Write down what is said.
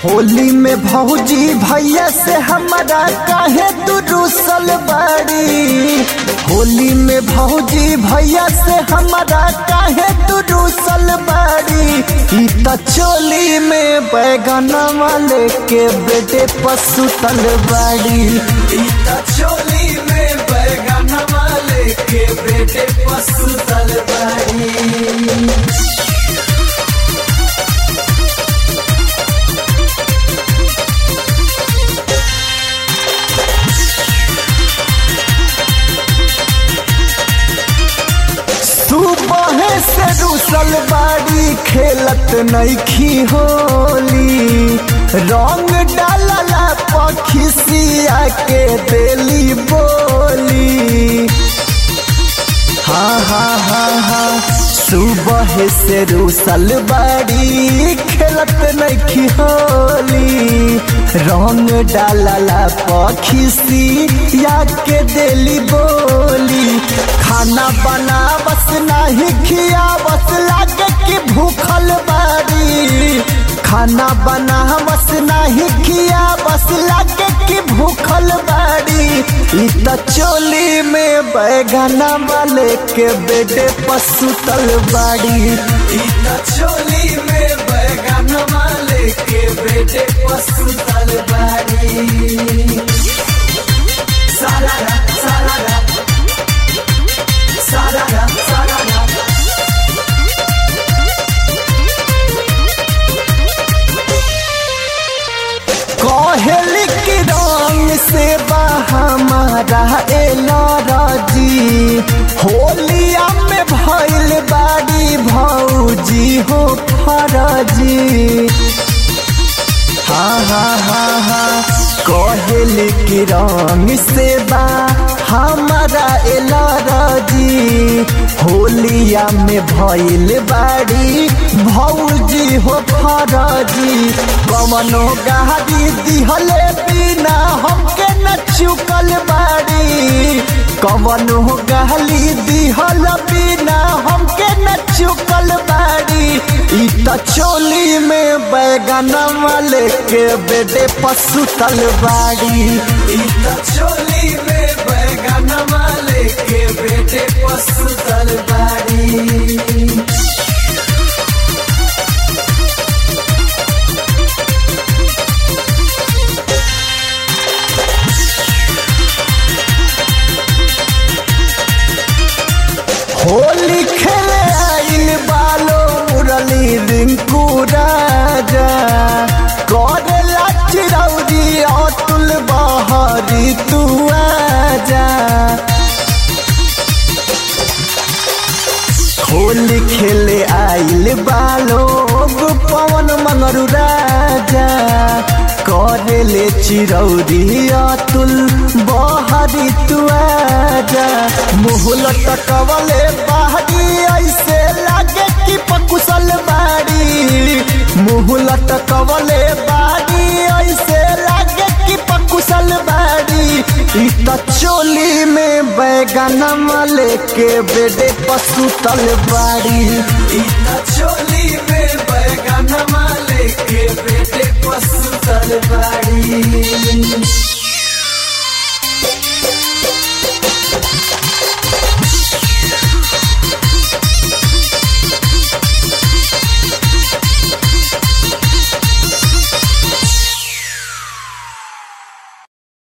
होली में भौजी भैया से हमारा काहे तू रूसल बाड़ी होली में भौजी भैया से हमारा काहे तू रूसल बाड़ी ई त चोली में बैगन वाले के बेटे पसुतल बाड़ी ई त चोली में बैगन वाले के बेटे पसुतल बाड़ी सुबह से रूसल बाड़ी खेलत नईखी होली रंग डालला पखिसिया के देली बोली हाँ हाँ हाँ हाँ सुबह से रूसल बाड़ी खेलत नईखी होली रंग डालला पखिसी या के देली बोली खाना बना बस नहीं खिया बस लागे कि भूखल बाड़ी खाना बना बस नहीं खिया बस लागे कि भूखल बाड़ी ई त चोली में बैगना वाले के बेटे पसुतल बाड़ी ई त चोली में बैगना वाले के बेटे पसुतल बाड़ी सारा सारा सारा सारा कहेली की रंग से हमारा एलरजी होलिया में भैल बाड़ी भौजी हो फरजी हाँ हाँ हाँ हाँ कहेली की रंग से बा हमारा एलरजी होलिया में भैल बाड़ी भौजी हो फरजी कवनो गाड़ी दिहले बिना हमके न चुकल बाड़ी कवनो गाली दिहल बिना हमके न चुकल बाड़ी ई त चोली में बैगन वाले के बेटे पसुतल बाड़ी ई त चोली में बैगन वाले के बेटे पसुतल बाड़ी होली खेले आइल बालो मुरली रिंकू राजा करेला चिरौरी अतुल बहरी तू आजा होली खेले आइल बालो पवन मंगरू राजा करेले चिरौरी अतुल बहरी तू आजा मुहल टकवले बाहरी ऐसे लागे कि पकुशल बाड़ी मुहल टकवले बाड़ी ऐसे लागे कि पकुशल बाड़ी ई त चोली में बैगन वाले के बेटे पसुतल बाड़ी ई त चोली में बैगन वाले के बेटे पसुतल बाड़ी